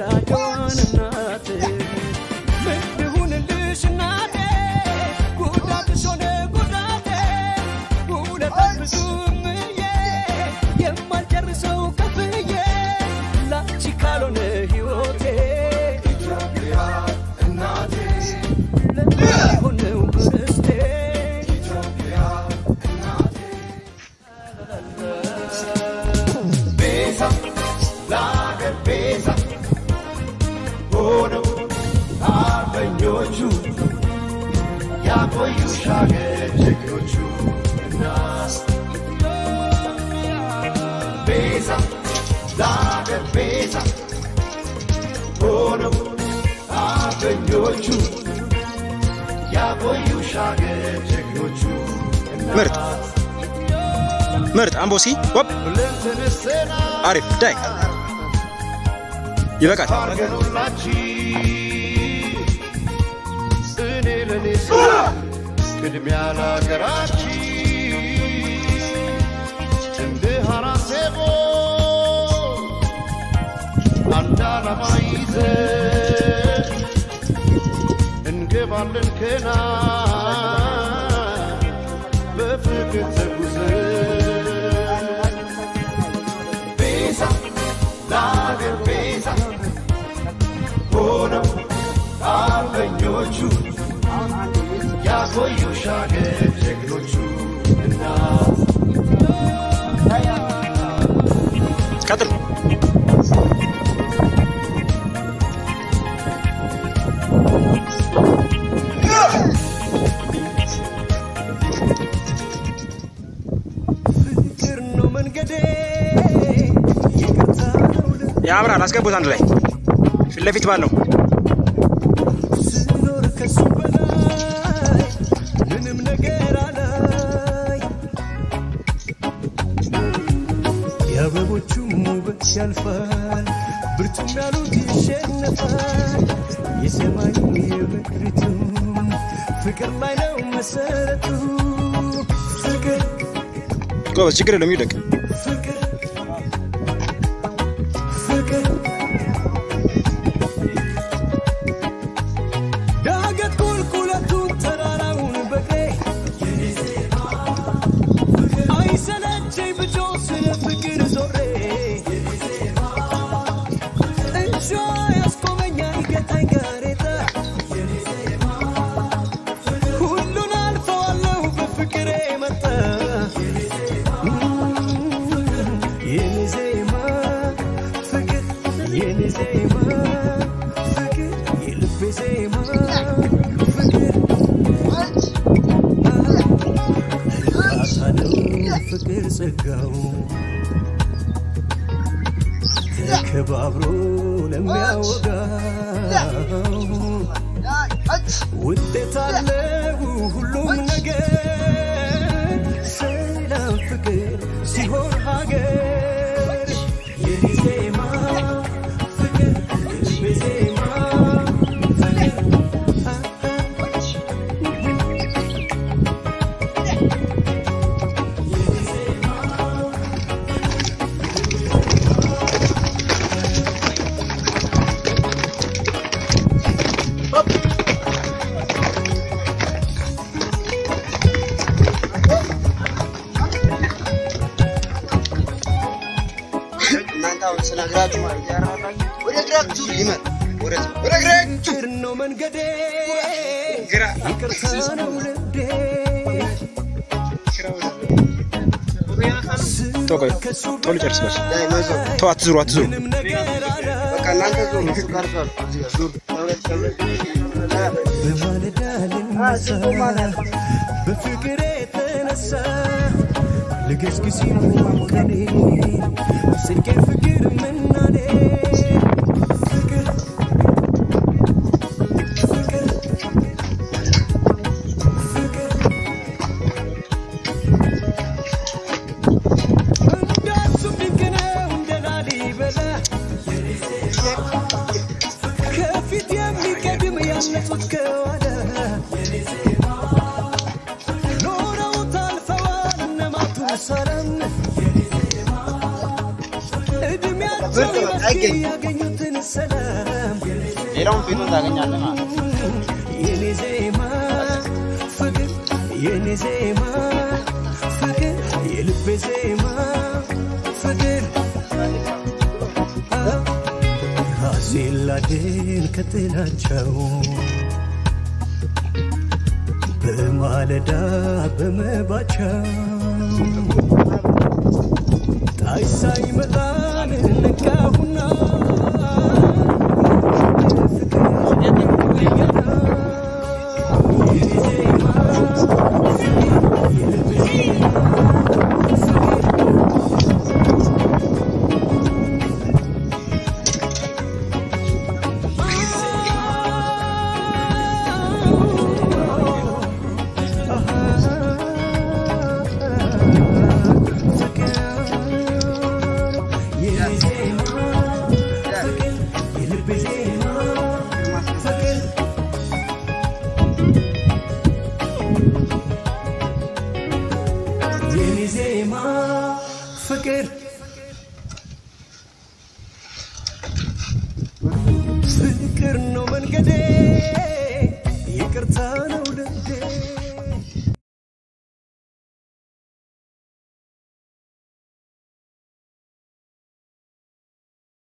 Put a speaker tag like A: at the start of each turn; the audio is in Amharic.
A: ወዳጇን እናት ምን ልሁንልሽ እናቴ ጉዳትሽ ሆነ ጉዳቴ ውለታሽ ብዙ እምዬ የማልጨርሰው ከፍዬ ላንቺ ካልሆነ ሕይወቴ ኢትዮጵያ እናቴ ለሆነው ርስቴ ኢትዮጵያ ቤዛ ለአገር ቤዛ ሆነው አርበኞቹ ያቆዩሽ አገር ጀግኖቹ እናት ቤዛ ለአገር ቤዛ ሆነው አርበኞቹ ያቆዩሽ አገር ጀግኖቹ
B: ምርጥ ምርጥ አምቦሲ ወብ አሪፍ ዳይ ይበቃል።
A: እኔ ለኔ ቅድሚያ ለሀገራችን እንደ ሐራሴቦ አንድ ዓላማ ይዘን እንገባለን ከና በፍቅር ተጉዘን ቤዛ ለአገር ቤዛ ሆነው አርበኞቹ ያቆዩሽ አገር ጀግኖቹ እናት
B: ቀጥል።
A: ፍቅር ነው መንገዴ ይቅርታ ነው ልቤ
B: ያምራል። አስገቡት አንድ ላይ ፊት ለፊት ባለው
A: ስኖር ከሱ በላይ ምንም ነገር አላይ የአበቦቹም ውበት ያልፋል ብርቱም ያሉት ይሸነፋል የሰማዩ የምድሪቱም ፍቅር ላይ ነው መሰረቱ ፍቅር
B: ጎበዝ፣ ችግር የለም ይውደቅ።
A: ፍቅር ፍቅር ዳገት ቁልቁለቱን ተራራውን በቅሬ አይሰለቸኝ ብጮ ስለ ፍቅር ዞሬ እንሻ ያስቆመኛ ይገታኝ ጋሬጣ ሁሉን አልፈዋለሁ በፍቅሬ መጣ የኔ ዜማ ፍቅር የኔ ዜማ ፍቅር የልቤ ዜማ ፍቅር እርካታ ነው ፍቅር ጸጋው ተከባብሮ ለሚያወጋው ውጤት አለው ሁሉም ነገር ሰላም ፍቅር ሲሆን ሀገር የኔ ዜማ ፍቅር የልቤ ዜማ ፍቅር
C: እናንተ አሁን ስነግራችሁ ማለት ያራራችሁ ወደ ግራችሁ ይመር ወደ ወደ ግራችሁ
A: ፍቅር ነው መንገዴ
B: ግራ
A: ይቅርታ ነው ልቤ
B: ተው ቆይ፣ ቶሎ ጨርስ በል።
C: ላይ መዞ
B: ተው አትዙሩ፣ አትዙሩ።
A: ምንም ነገር አለ
C: በቃ እናንተ ዞር እሱ ቀርቷል። እዚህ ጋር ዞር ተብረት ተብረት
A: በማለዳ ልነሳ በፍቅር የተነሳ ልገስግስ ቀኔ ስልኬ ፍቅር ምናኔ ፍቅር ፍቅር ፍቅር እንዳሱ ድንቅ ነው እንደ ላሊበላ ከፊት የሚቀድም ያለፉት ከኋላ ኖረውት አልፈዋል እነ ማቱሳላም እድሜያቸው
C: ብርቅ በቃ አይገኝም።
A: ያገኙትን ሰላም
C: ሌላውን ፊቱን ታገኛለህ ማለት ነው።
A: የኔ ዜማ ፍቅር የኔ ዜማ ፍቅር የልቤ ዜማ ፍቅር ራሴን ላድን ከጥላቸው በማለዳ በመባቻው ጣይ ሳይመጣን ነቃሁና የኔ ዜማ ፍቅር ፍቅር ነው መንገዴ ይቅርታ ነው ደንዴ